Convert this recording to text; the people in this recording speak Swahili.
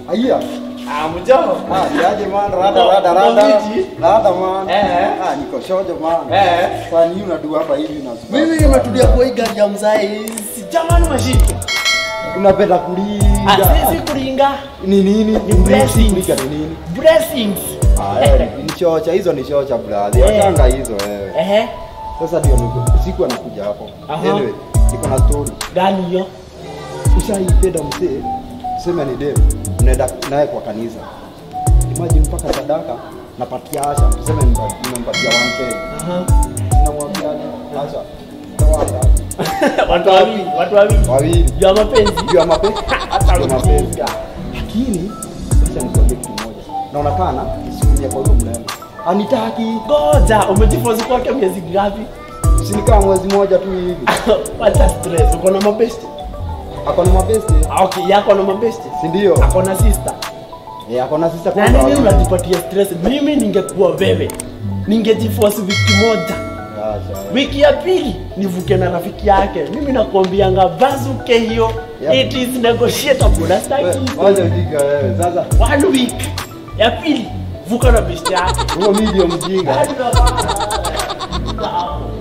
Aya. Ah, mjomba. Ah, yaje man, rada rada rada. Mabiti. Rada man. Eh. Ah, niko shojo man. Eh. Kwa nini unadua hapa hivi na Mimi nimetulia kwa hii gari ya mzee. Si jamani mashini. unapenda Ah, kulinga. sisi kuringa. Ni nini? Ni blessings. Kulinga ni nini? Blessings. Ah, eh, ni chocha, hizo ni chocha brother. Eh. Achanga hizo wewe. Ehe. Sasa ndio niko siku anakuja hapo. Aha. Anyway, niko na story. Gani hiyo? Ushaipenda mzee, tuseme ni dem, unaenda naye kwa kanisa. Imagine mpaka sadaka napatia Asha, tuseme nimpa- nimempatia 1k. Aha. Namwambiaje? Asha, toa ngapi? Watu wawili, watu wawili. Wawili. Juu ya mapenzi. Juu ya mapenzi. Hata Juu ya mapenzi. ujinga. Lakini acha nikwambie kitu moja. Naonekana isikumia kwa huyo mrembo. Anitaki. Ngoja, umejifunza kwake miezi ngapi? Sinikaa mwezi moja tu hivi. Wacha stress. Uko na mabesti? Ako na mabeste, Ah, Okay, yako na mabesti. si ndio? Ako na sister. Eh, ako na sister Na kwanza nini wawili. unajipatia stress? Mimi ningekuwa wewe. Ningejiforce wiki moja. Acha. Wiki ya pili nivuke na rafiki yake. Mimi nakwambianga bazuke hiyo. Yep. It is negotiable. Wewe, Nastaki. Wacha ujinga wewe. Sasa One week. Ya pili vuka na besti yake. huo mimi ndio mjinga. Hadi unapata-